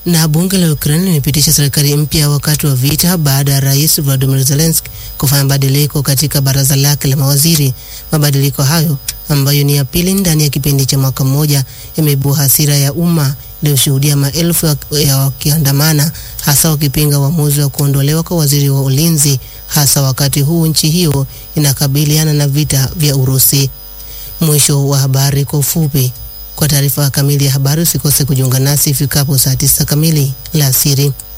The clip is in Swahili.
Na bunge la Ukraine limepitisha serikali mpya wakati wa vita baada ya Rais Volodymyr Zelensky kufanya mabadiliko katika baraza lake la mawaziri. Mabadiliko hayo ambayo ni ya pili ndani ya kipindi cha mwaka mmoja yameibua hasira ya umma iliyoshuhudia maelfu ya- ya wakiandamana hasa wakipinga uamuzi wa kuondolewa kwa waziri wa ulinzi hasa wakati huu nchi hiyo inakabiliana na vita vya Urusi. Mwisho wa habari kwa ufupi. Kwa taarifa kamili ya habari usikose kujiunga nasi ifikapo saa tisa kamili la asiri.